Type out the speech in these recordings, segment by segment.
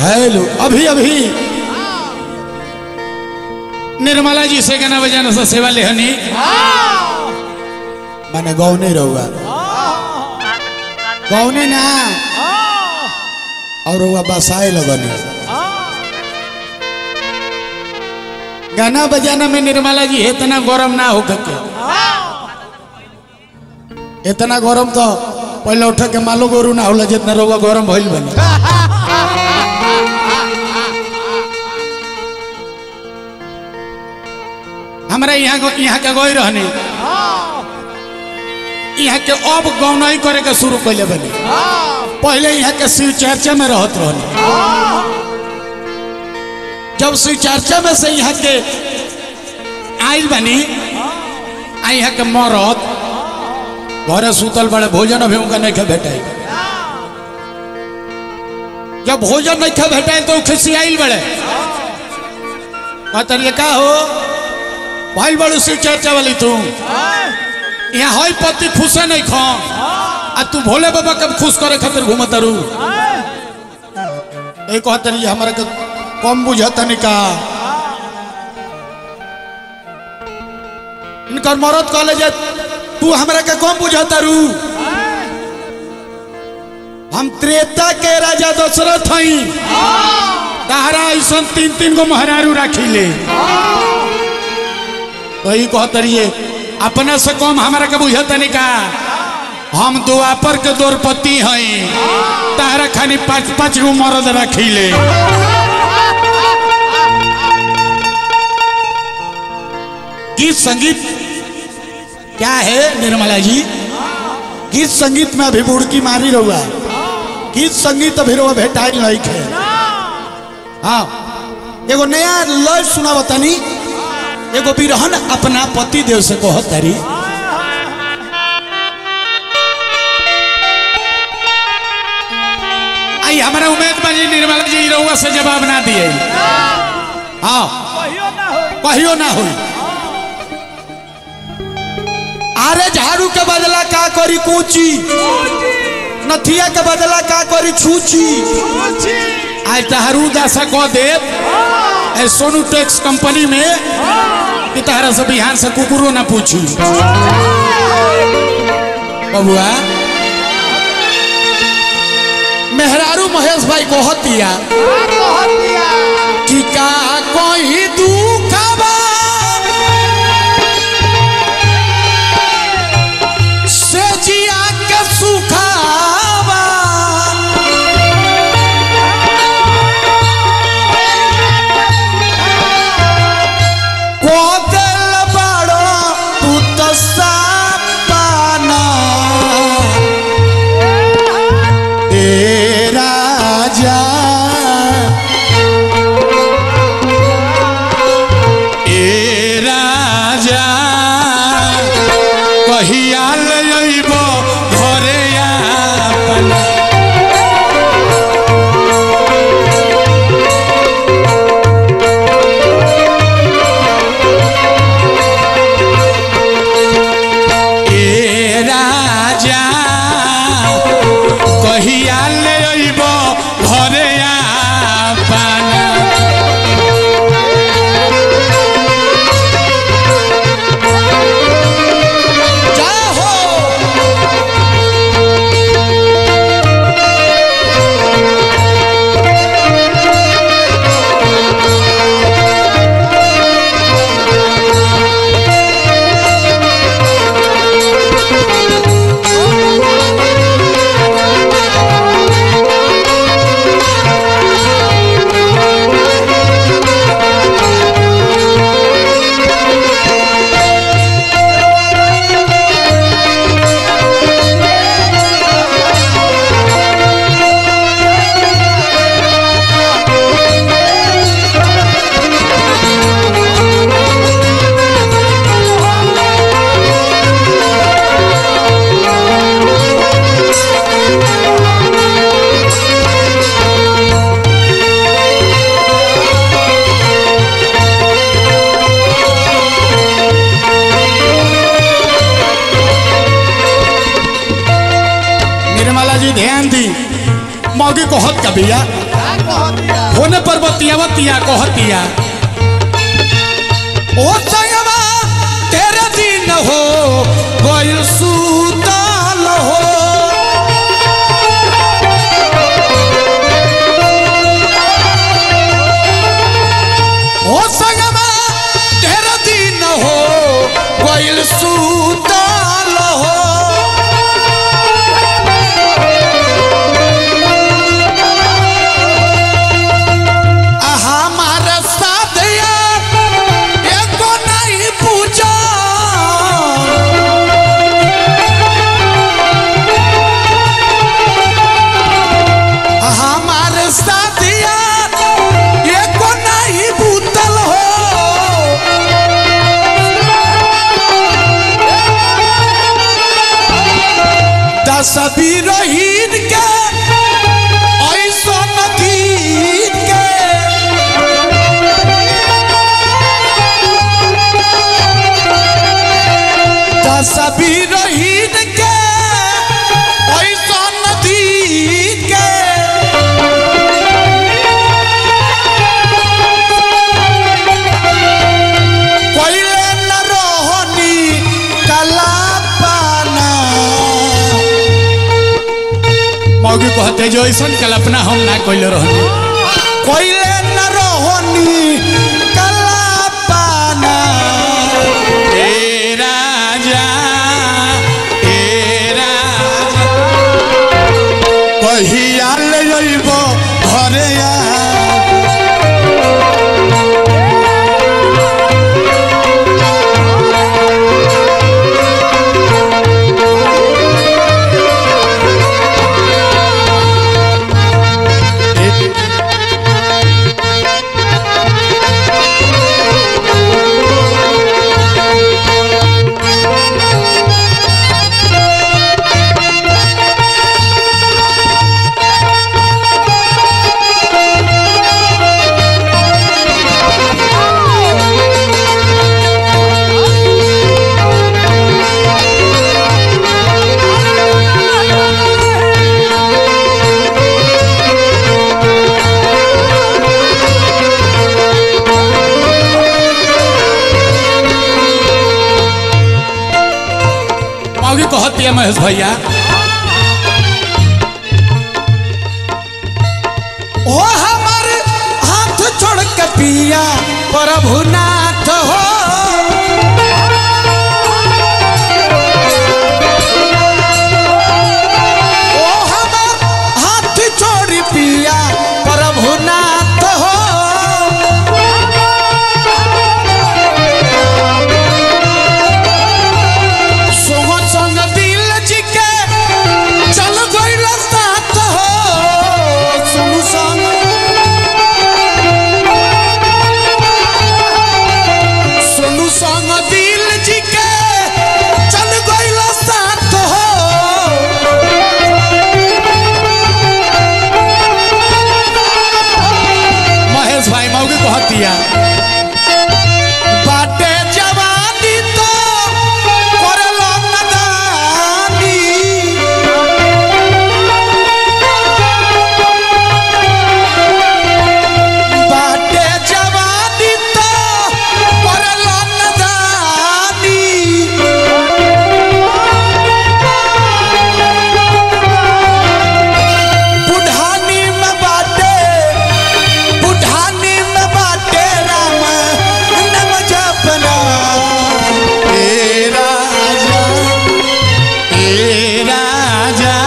hello अभी अभी निर्मला जी से गाना बजाना से सेवा लेहनी मैंने गौने रहुआ गौने ना और रहुआ बसाए लगनी गाना बजाना में निर्मला जी इतना गरम ना हो के इतना गरम तो पहले उठ के मालो गोरू ना होला जितना रहुआ गरम भइल बनी हमारा यहाँ को- यहाँ के गई रहने यहाँ के अब गौनाई करे के शुरू कैले बनी पहले यहाँ के शिव चर्चा में रहत रहने जब शिव चर्चा में से यहाँ के आयल बनी आ यहाँ के मरत घरे सुतल बड़े भोजन अभी उनका नहीं खा भेटाई जब भोजन नहीं खा भेटाई तो खिसियाइल बड़े कहते का हो भाई बड़ू शिव चर्चा वाली तू यहाँ हई पति खुशे नहीं खा आ तू भोले बाबा कब खुश करे खातिर घूमत रू एक कहते नहीं हमारे के कम बुझत निका इनकर मरद कहले जे तू हमरा के कम बुझत रू हम त्रेता के राजा दशरथ हई तारा ऐसा तीन तीन गो महरारू राखी ले तो ही कहत रहिए अपने से कम हमारा के बुझत नहीं का हम दुआपर के द्रौपदी हई तारा खानी पाँच पाँच गो मरद रखी ले गीत संगीत क्या है निर्मला जी गीत संगीत में अभी बुड़की मारी रहुआ गीत संगीत अभी रहुआ भेटाई नहीं खे हाँ एगो नया लय सुना बतानी एगो बिरहन अपना पति देव से कहत तारी आई हमारा उम्मीद बाजी निर्मला जी रहुआ से जवाब ना दिए हाँ कहियो ना हो अरे झाड़ू के बदला का करी कूची नथिया के बदला का करी छूची आज तहरू दासा कह दे ए सोनू टैक्स कंपनी में कि तहरा से बिहार से कुकुरो ना पूछी बबुआ मेहरारू महेश भाई कहतिया कि का कोई दुखबा से जिया के सुखावा को दिल बड़ो तू तो सापाना ए राजा ए राजा कहिया लइब घरे आपन ए राजा कहिया लइब घरे आपन जय हो निर्मला जी ध्यान दी मौगी को हद का भैया होने पर बतिया बतिया कहतिया ओ संगवा तेरे दिन हो गइल सुताल हो ओ संगवा तेरे दिन हो गइल सुताल हो हमारे साथ एको नहीं पूछा हमारे साथ एको नहीं बूतल हो दस बीरहीन के ऐसा नदीन के तस्वीर हीन के ऐसा नदी के कोइले न रोहनी कला पाना मौगी कहते जो ऐसा कल्पना हम ना कोइले रहनी कोइले न रोहनी कला पाना ए राजा ए राजा कहिया ले जइब घरे आ मौगी कहती है महेश भैया ओ हमारे हाथ छोड़ के पिया प्रभुनाथ हो ओ हमार हाथ छोड़ पिया प्रभुनाथ हो सोह संग दिल जी के चल गइल साथ हो सोह संग सोनू संग दिल जी के चल गइल साथ हो महेश भाई मौगी कहतिया बाटे जवानी तो करलो नदानी बाटे जवानी तो करलो नदानी बुढ़ानी में बाटे बुढ़ानी में बाटे राम नम जपना ए राजा ए राजा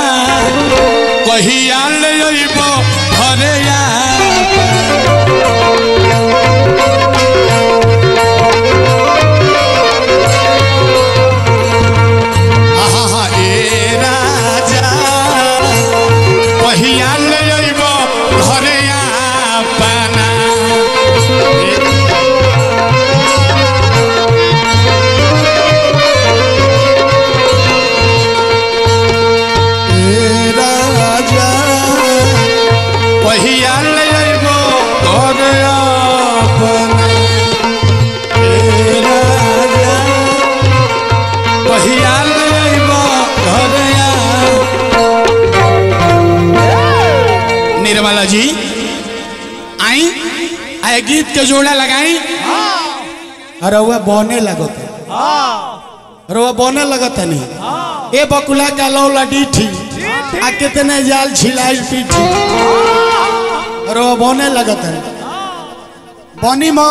कहिया ले अइब घरे आहा ए राजा कहिया ले अइब घरे आपना ए राजा कहिया ले निर्मला जी आई आए गीत के जोड़ा लगाई अरे वह बने लगत है अरे वह बने लगत है नहीं ए बकुला का लौला डीठी आ कितने जाल छिलाई पीठी अरे वह बने लगत है बनी मो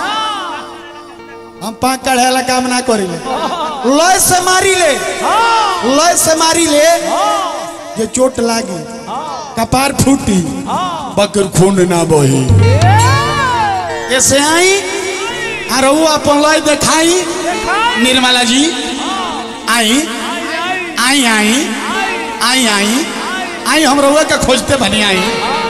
हम पाँच चढ़ेला काम ना करिले लय से मारी ले लय से मारी ले जे चोट लागी कपार फूटी बकर खून ना बही ऐसे आई आ रहू अपन लय देखाई निर्मला जी आई आई आई आई आई आई हम रउआ के खोजते बनी आई